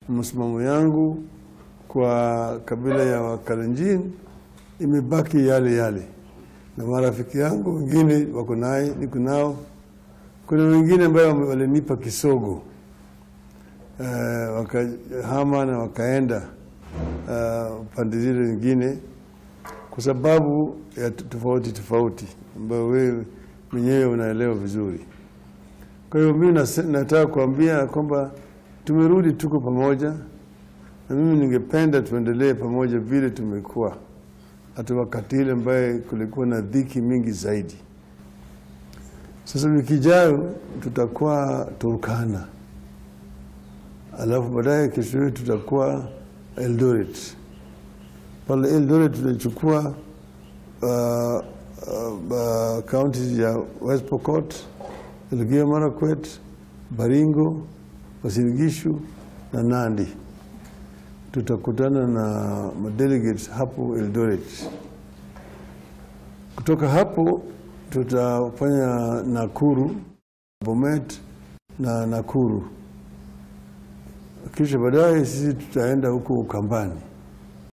msimamo yangu kwa kabila ya Wakalenjin imebaki yale yale, na marafiki yangu wengine wako naye, niko nao. Kuna wengine ambayo walinipa kisogo uh, wakahama na wakaenda uh, pande zile zingine kwa sababu ya tofauti tofauti ambayo wewe mwenyewe unaelewa vizuri. Kwa hiyo mimi nataka kuambia kwamba tumerudi, tuko pamoja, na mimi ningependa tuendelee pamoja vile tumekuwa hata wakati ile ambaye kulikuwa na dhiki mingi zaidi. Sasa wiki ijayo tutakuwa Turkana, alafu baadaye kesho yetu tutakuwa Eldoret. Pale Eldoret tutachukua kaunti uh, uh, ya West Pokot, Elgeyo Marakwet, Baringo, Uasin Gishu na Nandi. Tutakutana na madelegates hapo Eldoret. Kutoka hapo tutafanya Nakuru, Bomet na Nakuru, kisha baadaye sisi tutaenda huko Ukambani.